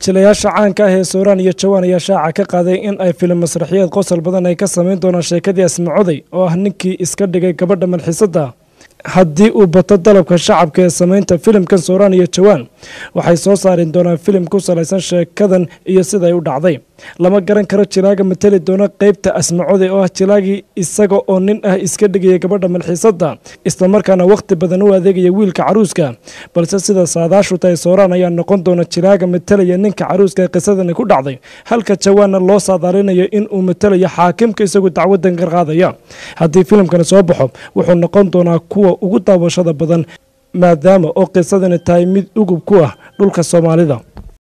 jilayaasha caanka ah ee sooraan iyo jawaan ayaa shaaca ka qaaday in ay filim masraxiyeed qosol badan ay ka samayn doonaan sheekadii asmacoday oo ah ninkii iska dhigay gabadha malxisadda haddii uu bato dalabka shacabka ee samaynta filimkan sooraan iyo jawaan waxay soo saari doonaan filim ku salaysan sheekadan iyo siday u dhacday lama garan karo jilaaga mateli doona qeybta asmacode oo ah jilaagii isaga oo nin ah iska dhigaya gabadha malxiisadda islamarkaana wakhti badan u adeegaya wiilka caruuska balse sida saadaashu tahay sooraan ayaa noqon doona jilaaga matelaya ninka caruuska ee qisadani ku dhacday halka jawaanna loo saadaalinayo in uu matelayo xaakimka isagu dacwadan ka qaadaya haddii filimkani soo baxo wuxuu noqon doonaa kuwa ugu daawashada badan maadaama oo qisadani tahay mid ugub ku ah dhulka soomaalida